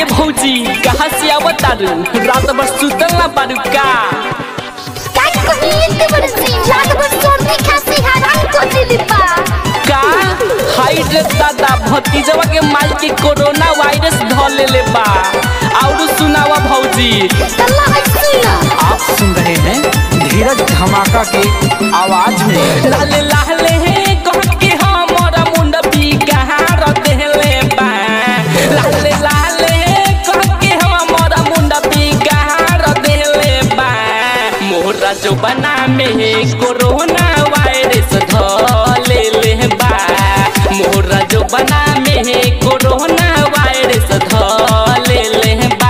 भौजी कहाँ से आवत तारू रात भर सुतल ना बारू का काय कहिए बड़े से रात भर सर्दी खांसी हैरान कर दिली बा का हाई रे दादा भतीजवा के माल के कोरोना वायरस ध लेले बा और सुनावा भौजी अल्लाह है सुना आप सुन रहे हैं धीरज धमाका के आवाज में लाले लाले हे कह के हमरा मुंड भी कहाँ रदेले बा लाले लाले हे कह के हमरा मुंड भी कहाँ रदेले बा मोरा जो बना में कोरोना वायरस ध लेले बा मोरा जो बना में कोरोना वायरस ध लेले बा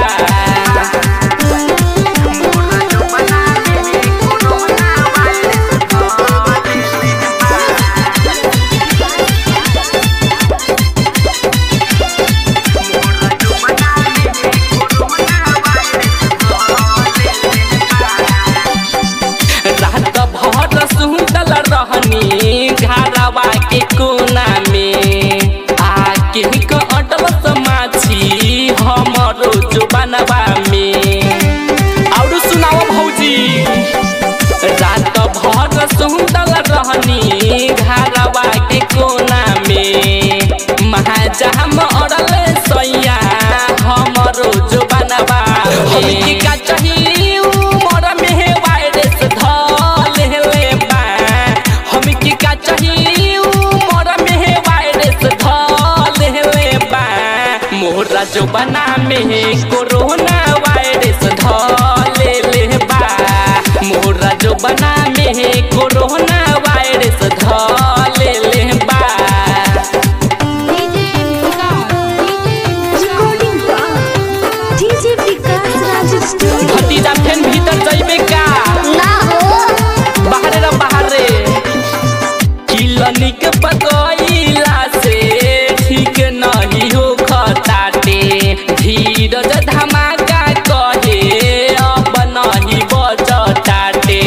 रात भर सुतल रहनी घरवा के कोना में आके क अटल समाछी हमरो जुबानवा में और सुनाओ भौजी रात भर सुतल रहनी घरवा के कोना में महाजाम अड़ल सैया हमरो जुबानवा हमके का चाहिए उमर में वायरस धल हेले बा हमके का चाहिए उमर में वायरस धल हेले बा मोरा जो बना में कोरोना वायरस धल ले बा मोरा जो बना में कोरोना वायरस धल ले बा रिकॉर्डिंग बा डीजे विकास राज स्टूडियो भतीजा फेन भीतर जइबे का ना हो बाहरे रे बाहरे किलनिक पकइला से ठीक नहीं हो खताटे धीरज धमाका कहे अब नहीं बचताटे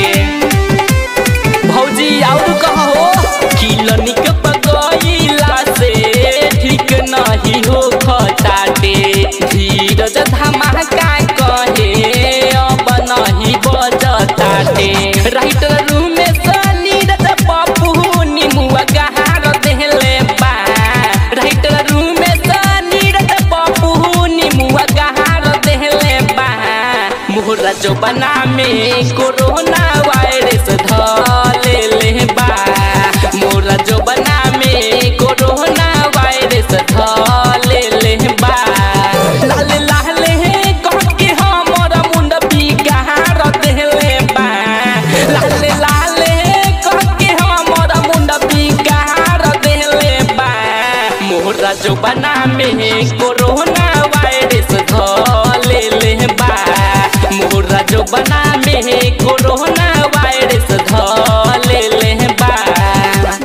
भौजी और कहो किलनिक पकइला से ठीक नहीं हो खताटे धीरज धमाका कहे अब नहीं बचताटे राइटर रूम में सनीरज पप्पू निमुआ गहार देले बा राइटर रूम में सनीरज पप्पू निमुआ गहार देले बा मोहरा जो बना में कोरोना वायरस धले ले बा मोरा जो बना में कोरोना वायरस धले ले बा लाले लाले हे कह के हमरा मुंड भी गहार देले बा लाले लाले हे कह के हमरा मुंड भी गहार देले बा मोरा जो बना में कोरोना वायरस धले ले बा मोरा जो बना में कोरोना वायरस ध